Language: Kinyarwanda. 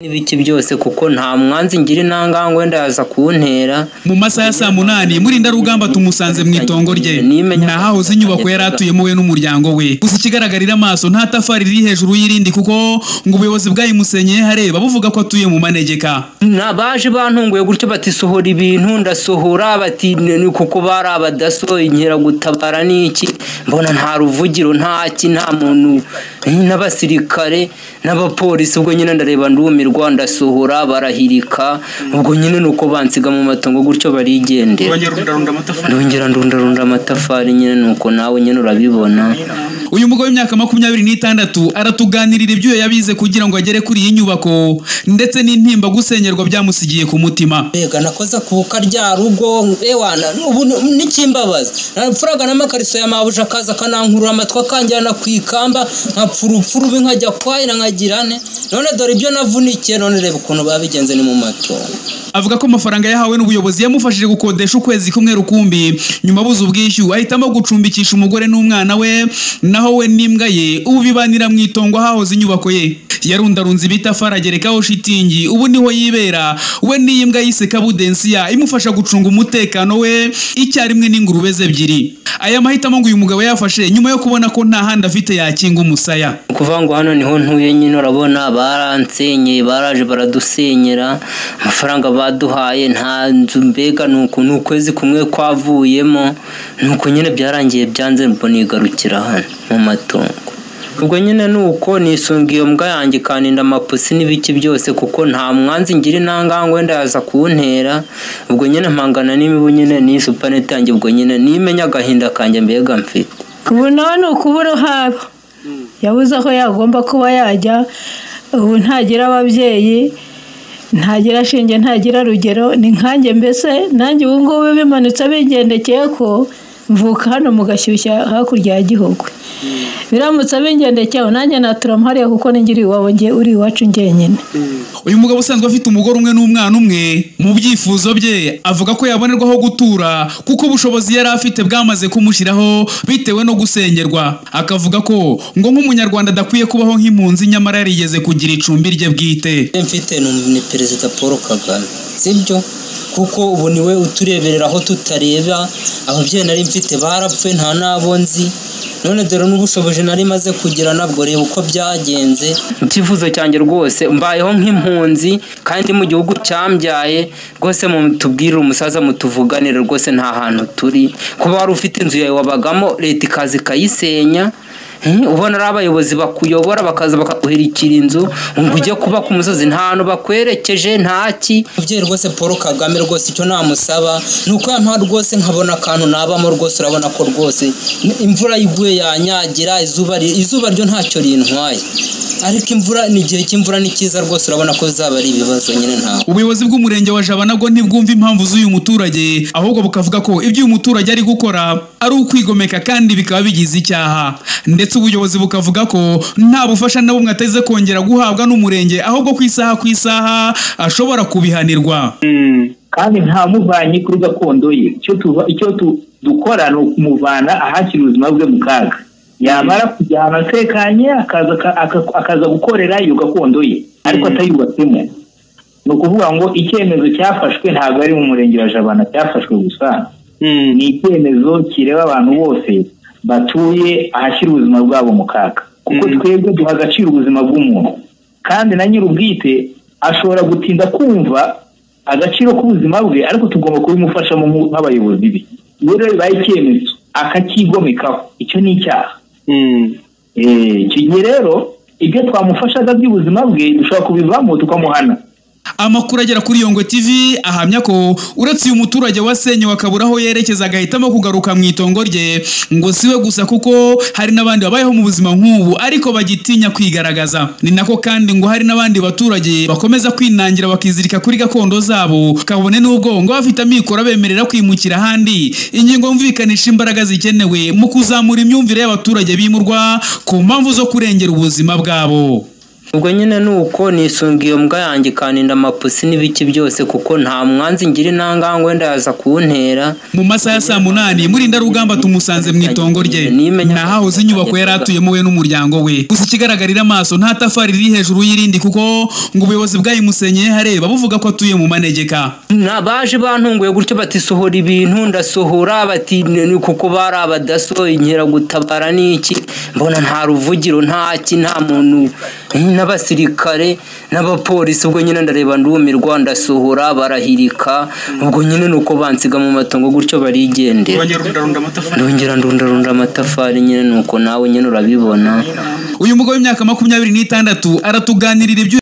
n'ibiki byose kuko nta mwanzi ngira intangangwe ndaza kuntera mu masaha ya saa munani murindarugamba tumusanze mu itongo rye Nimenya- nahahoze inyubako yari atuyemo we n'umuryango we gusa ikigaragarira amaso nta tafari riri hejuru y'irindi kuko ngo ubuyobozi bwayimusenyeye hareba buvuga ko atuye mu manegeka Na- baje bantunguye gutyo bati sohora ibintu ndasohora bati "Ni- ni kuko bari abadaso inkeragutabara n'iki mbona nta ruvugiro nta ki nta muntu n'abasirikare n'abapolisi ubwo nyine ndareba ndumirwa ndasohora barahirika ubwo nyine nuko bansiga mu matongo gutyo barigendera ndongera ndundarunda amatafari nyine nuko nawe nyine urabibona uyu mugabo w'imyaka makumyabiri n'itandatu aratuganirira ibyuyo yabize kugira ngo agere kuri iyi nyubako ndetse n'intimba gusenyerwa byamusigiye ku mutima mbega nakoze kubuka rya rugo ewana ubu ni- n'ikimbabaza napfuraga n'amakariso ya mabuja akaza akanankurura amatwi akanjyana ku ikamba nkapfa urupfu rubi nkajya kwahira nkagira ne none dore ibyo navunikiye none reba ukuntu babigenze ni mu matongo avuga ko amafaranga yahawe n'ubuyobozi yamufashije gukodesha ukwezi kumwe rukumbi nyuma abuze ubwishyu ahitamo gucumbikisha umugore n'umwana we naho we n'imbwa ye ubu bibanira mu itongo ahahoze inyubako ye yarundarunze ibitafari agerekaho shitingi ubu niho yibera we n'iyi mbwa yise kabudensiya imufasha gucunga umutekano we icyarimwe n'ingurube ze ebyiri aya mahitamo ngo uyu mugabo yafashe nyuma yo kubona ko nta handi afite yakinga umusaya Ni ukuvuga ngo hano niho ntuye nyine urabona baransenyeye baraje baradusenyera amafaranga baduhaye nta nzu mbega ni uku ni ukwezi kumwe kwavuyemo ni uko nyine byarangiye byanze mbona igarukira hano mu matungo ubwo nyine ni uko nisunga iyo mbwa yanjye ikaninda amapusi n'ibiki byose kuko nta mwanzi ngira intangangwe ndaza kuntera ubwo nyine mpangana n'imibu nyine n'iyi supanete yanjye ubwo nyine nimenya agahinda kanjye mbega mfite ubu nawe ni ukubura uhaba yabuze aho yagomba kuba yajya ubu ntagira ababyeyi ntagira shinge ntagira rugero ni nkanjye mbese nanjye ubu ngubu bimanutse bingendekeye ko mvuka hano mu gashyushya hakurya ya gihugu biramutse bingendekeyeho nanjye naturamo hariya kuko ningiri iwabo nge uri iwacu njyenyine uyu mugabo usanzwe afite umugore umwe n'umwana umwe mu byifuzo bye avuga ko yabonerwa aho gutura kuko ubushobozi yari afite bwamaze kumushyiraho bitewe no gusengerwa akavuga ko ngo nk'umunyarwanda adakwiye kubaho nk'impunzi nyamara yarigeze kugira icumbi rye bwite Ibyo mfite ni- ni perezida paul kagame sibyo kuko ubu ni we utureberera aho tutareba ababyeyi nari mfite barapfuye nta n'abo nzi none dore n'ubushobozi nari maze kugira nabwo reba uko byagenze icyifuzo cyanjye rwose mbayeho nk'impunzi kandi mu gihugu cyambyaye rwose mutubwire umusaza mutuvuganire rwose nta hantu turi kuba wari ufite inzu yawe wabagamo leta ikaza ikayisenya eh, ubona ari abayobozi bakuyobora bakaza bakaguhirikira inzu ngo ujye kuba ku musozi nta hantu bakwerekeje ntaki umubyeyi rwose paul kagame rwose icyo namusaba ni uko yampa rwose nkabona akantu nabamo rwose urabona ko rwose imvura iguye yanyagira izuba ri- izuba ryo ntacyo rintwaye ariko imvura ni igihe cy'imvura ni cyiza rwose urabona ko bizaba ari ibibazo nyine ntawe ubuyobozi bw'umurenge wa jabanago ntibwumva impamvu z'uyu muturage ahubwo bukavuga ko ibyo uyu muturage ari gukora ari ukwigomeka kandi bikaba bigize icyaha ndetse ubuyobozi bukavuga ko nta bufasha na bumwe ateze kongera guhabwa n'umurenge ahubwo ku isaha ku isaha ashobora kubihanirwa kandi ntamuvanye kuri gakondo ye icyo tuva icyo tu- dukora ni ukumuvana ahashyira ubuzima bwe mu kaga yamara kujyana atekanye akaza aka- aka- akaza gukorera iyo gakondo ye ariko atayubatsemo ni ukuvuga ngo icyemezo cyafashwe ntabwo ari mu murenge wa jabana cyafashwe gusa ni icyemezo kireba abantu bose batuye ahashyira ubuzima bwabo mu kaga kuko twebwe duha agaciro ubuzima bw'umuntu kandi na nyir'ubwite ashobora gutinda kumva agaciro k'ubuzima bwe ariko tugomba kubimufashamo nk- nk'abayobozi be iyo rero bibaye icyemezo akacyigomekaho icyo ni icyaha Eh, icyo gihe rero ibyo twamufashaga by'ubuzima bwe dushobora kubivamo tukamuhana amakuru agera kuri yongo tv ahamya ko uretse uyu muturage wasenyewe akabura aho yerekeza agahitamo kugaruka mu itongo rye ngo si we gusa kuko hari n'abandi babayeho mu buzima nk'ubu ariko bagitinya kwigaragaza ni nako kandi ngo hari n'abandi baturage bakomeza kwinangira bakizirika kuri gakondo zabo kabone n'ubwo ngo bafite amikoro abemerera kwimukira ahandi ingingo yumvikanisha imbaraga zikenewe mu kuzamura imyumvire y'abaturage bimurwa ku mpamvu zo kurengera ubuzima bwabo ubwo nyine ni uko nisunga iyo mbwa yanjye ikaninda amapusi n'ibiki byose kuko nta mwanzi ngira intangangwe wenda yaza kuntera mu masaha ya saa munani murinda rugamba tumusanze mu itongo rye ntahahoze inyubako yari atuyemo we n'umuryango we gusa ikigaragarira amaso nta tafari riri hejuru y'irindi kuko ngo ubuyobozi bwayimusenyeye hareba buvuga ko atuye mu manegeka Na- baje bantunguye gutyo bati sohora ibintu ndasohora bati "Ni kuko bari abadaso inkeragutabara n'iki mbona nta ruvugiro ntaki nta muntu n'abasirikare n'abapolisi ubwo nyine ndareba ndumirwa ndasohora barahirika ubwo nyine ni uko bansiga mu matongo gutyo barigendera ndongera ndundarunda amatafari nyine nuko nawe nyine urabibona uyu mugabo w'imyaka makumyabiri n'itandatu aratuganirira ibyo